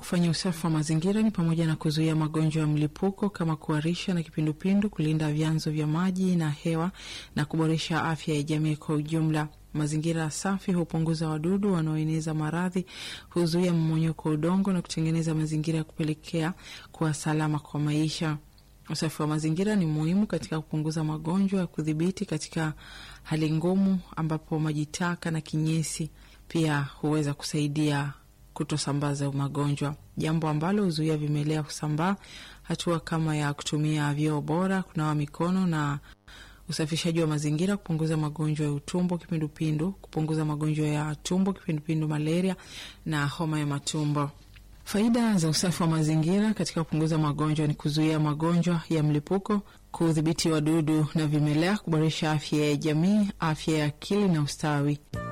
kufanya usafi wa mazingira ni pamoja na kuzuia magonjwa ya mlipuko kama kuharisha na kipindupindu, kulinda vyanzo vya maji na hewa na kuboresha afya ya jamii kwa ujumla. Mazingira safi hupunguza wadudu wanaoeneza maradhi, huzuia mmonyoko wa udongo na kutengeneza mazingira ya kupelekea kuwa salama kwa maisha. Usafi wa mazingira ni muhimu katika kupunguza magonjwa ya kudhibiti katika hali ngumu, ambapo maji taka na kinyesi pia huweza kusaidia kutosambaza magonjwa, jambo ambalo huzuia vimelea kusambaa. Hatua kama ya kutumia vyoo bora, kunawa mikono na usafishaji wa mazingira, kupunguza magonjwa ya utumbo, kipindupindu, kupunguza magonjwa ya tumbo, kipindupindu, malaria na homa ya matumbo. Faida za usafi wa mazingira katika kupunguza magonjwa ni kuzuia magonjwa ya mlipuko, kudhibiti wadudu na vimelea, kuboresha afya ya jamii, afya ya akili na ustawi.